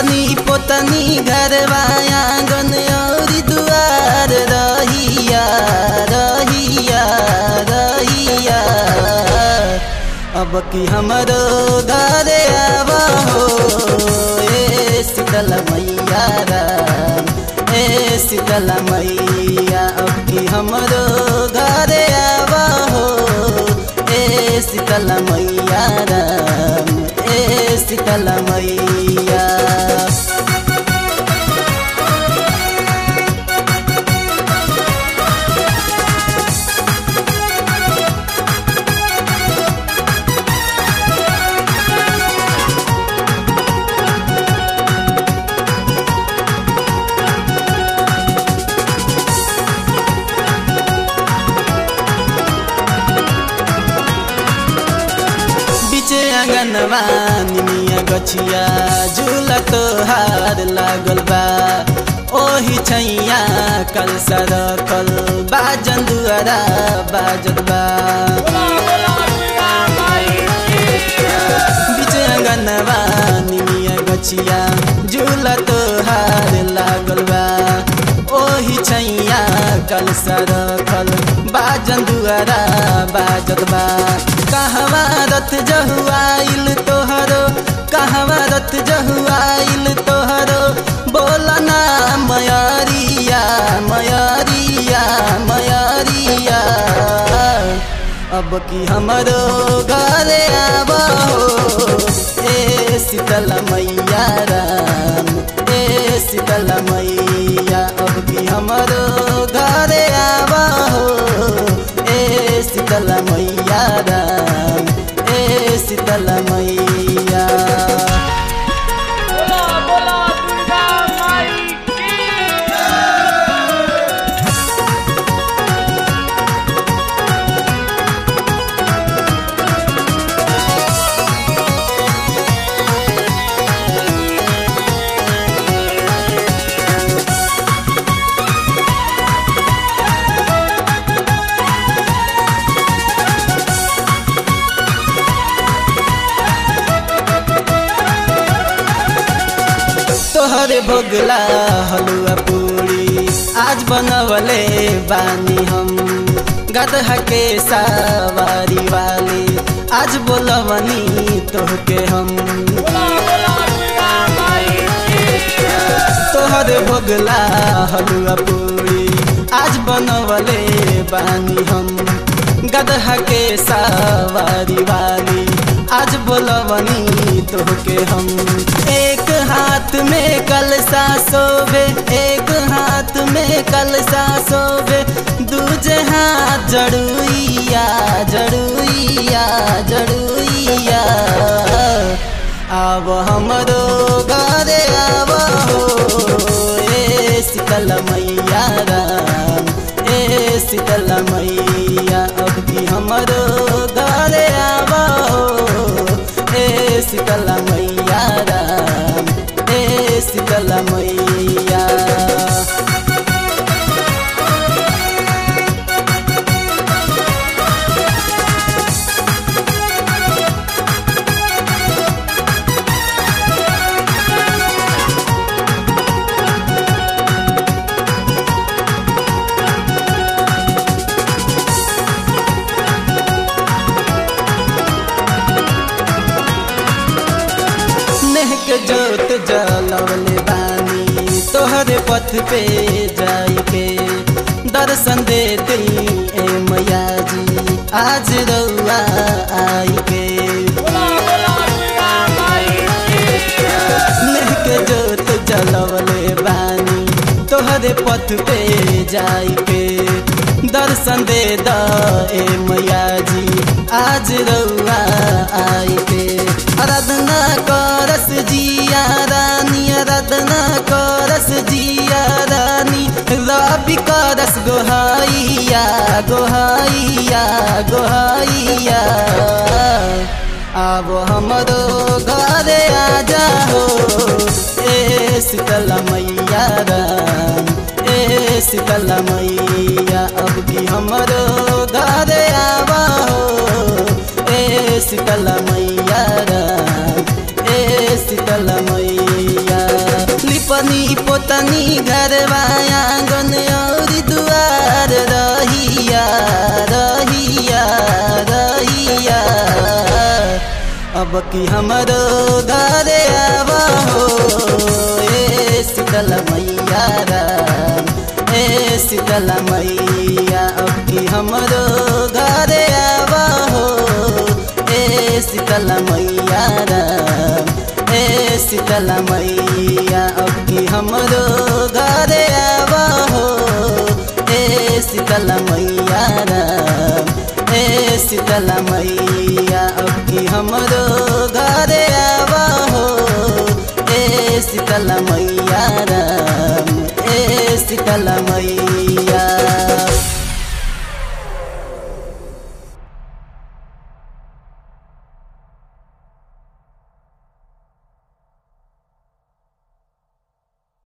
लिपनी पोतनी घरवा आंगन और दुआर रहिया रहिया रहिया अब की हमरो घरे आवा हो ए शीतल मैया राम ए शीतल मैया अब की हमरो घरे आवा हो ए शीतल मैया राम ए शीतल मैया बिचे आंगनवा निमिया गछिया झूला तोहार लागल बा ओही छैया कल सरकल बाजन दुआरा बाजत बा बिचे आंगनवा निमिया गछिया झूला तोहार लागल बा ओही छैया कल सरकल बाजन दुआरा बाजत बा कहवा रथ जहुआइल तोहरो कहवा रथ जहुआइल तोहरो बोलना मयरिया मयरिया मयरिया अब की हमरो घरे आबो ए शीतल मैया राम ए शीतल मैया अब की हमरो घरे आबो ए शीतल मैया राम ए शीतल मैया बोला बोला दुर्गा माई की तोहरे भोगला हलुआ पूरी आज बनवले बानी हम गदहा के सवारी वाली आज बोलवनी तोहके हम बोला बोला दुर्गा माई की तोहरे भोगला हलुआ पूरी आज बनवले बानी हम गदहा के सवारी वाली आज बोलवनी तोहके हम एक हाथ में कलसा सोबे एक हाथ में कलसा सोबे दूजे हाथ जड़ुइया जड़ुइया जड़ुइया आब हमरो घरे आब ए शीतल मैया राम ए शीतल मैया अब की हमरो घरे आब ए शीतल मैया राम ए शीतल मैया नेह के जोत जलवले बानी तोहरे पथ पे जाई के दर्शन दे दी ए मैया जी आज रउआ आई के बोला बोला दुर्गा माई की नेह के जोत जलवले बानी तोहरे पथ पे जाई के दर्शन दे द ए मैया जी आज रउआ आई के आराधना करस जिया रानी आराधना करस जिया रानी रबी करस गोहाइया गोहाइया गोहाइया आब हमरो घरे आ जाओ ए शीतल मैया राम ए शीतल मैया अब की हमरो घरे आबो ए शीतल मैया राम ए शीतल मैया पोतनी घरवा आंगन और दुआर रहिया रहिया रहिया अब की हमरो घरे आवा हो ए शीतल मैया राम ए शीतल मैया अब की हमरो घरे आवा हो ए शीतल मैया राम ए शीतल मैया अब की हमरो घरे आवा हो ए शीतल मैया राम ए शीतल मैया अब की हमरो घरे आवा हो ए शीतल मैया राम ए शीतल मैया